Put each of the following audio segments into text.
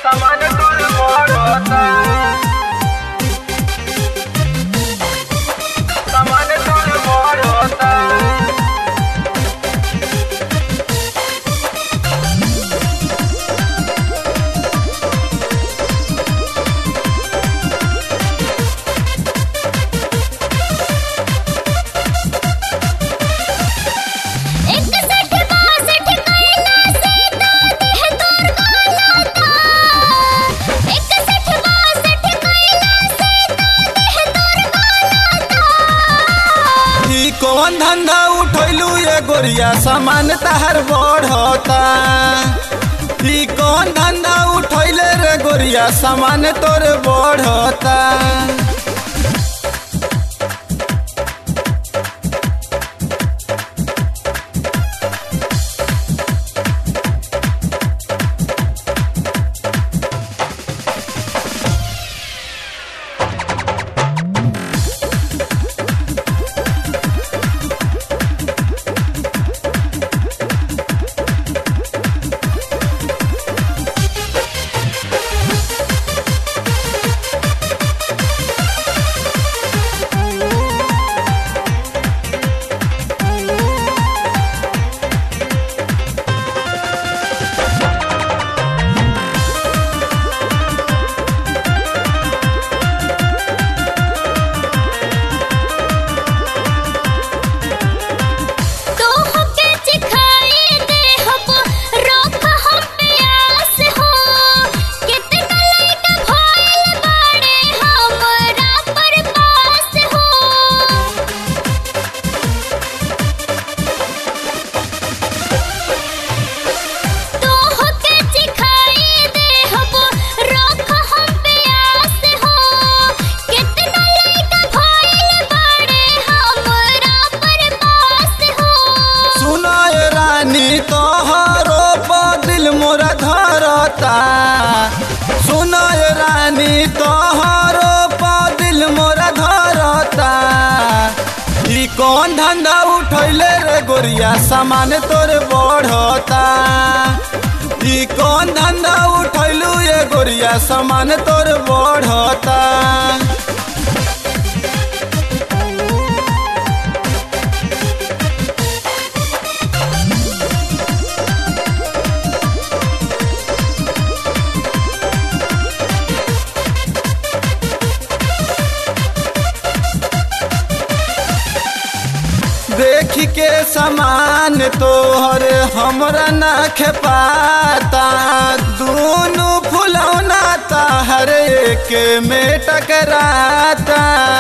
सामान तोर बढ़ता सामान तोर बढ़ता इकसठ बासठ कैला से तो देह तोर गलता इकसठ बासठ कैला से तो देह तोर गलता ई कौन धंधा उठैलू ये गोरिया सामान तहर बढ़ता ई कौन धंधा उठैले रे गोरिया सामान तोर बढ़ता तो हके चिखाई दे हम रोक हम प्यास हो कितना लइका भइल बाड़े हमरा पर पास हो तो हके चिखाई दे हम रोक हम प्यास हो कितना लइका भइल बाड़े हमरा पर पास हो सुना ये रानी तोहरो दिल मोरा धरता सुना ये रानी तोहरो दिल मोरा धरता ई कौन धंधा उठैले रे गोरिया सामान तोर बढ़ता ई कौन धंधा उठैलू ये गोरिया सामान तोर बढ़ता देख के समान तोहर हमरा ना खेपाता दोनों फुलौना ताहर एक में टकराता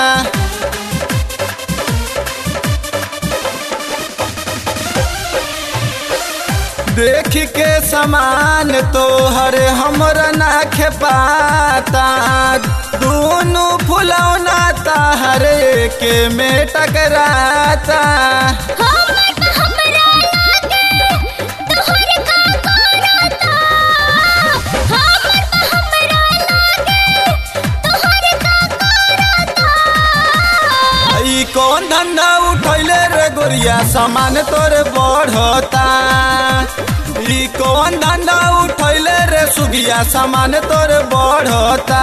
देख के समान तोहर हमरा ना खेपाता दोनों फुलौना ताहर एक में टकराता हमर त हमरा लागे तोहर का करता हमर त हमरा लागे तोहर का करता ई कौन धंधा उठैले रे गोरिया सामान तोर बढ़ता ई कौन धंधा उठैले रे सुगिया सामान तोर बढ़ता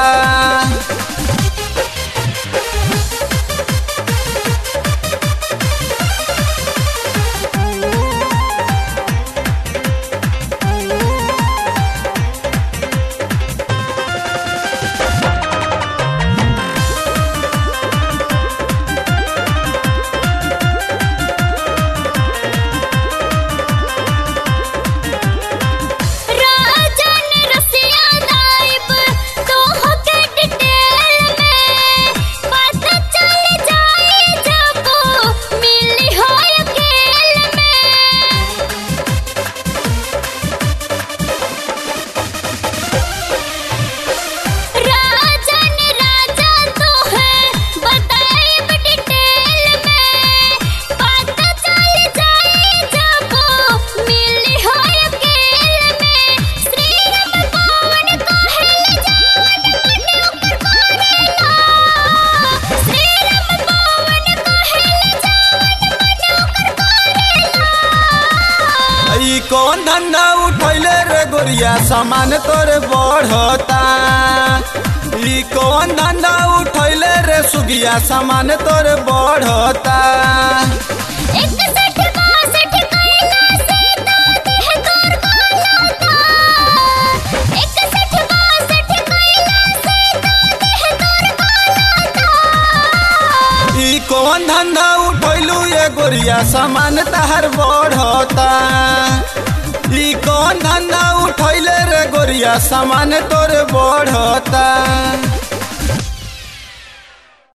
राजन रसिया नाइब तो हके डिटेल गोरिया सामान तोरे बढ़ता ई कौन धंधा उठैले रे सुगिया सामान तोरे बढ़ता इकसठ बासठ कैला से तो देह तोर कालाता इकसठ बासठ कैला से तो देह तोर कालाता ई कौन धंधा उठैलू ये गोरिया सामान तहर बढ़ता ई कौन धंधा उठैले रे गोरिया सामान तोरे बढ़ता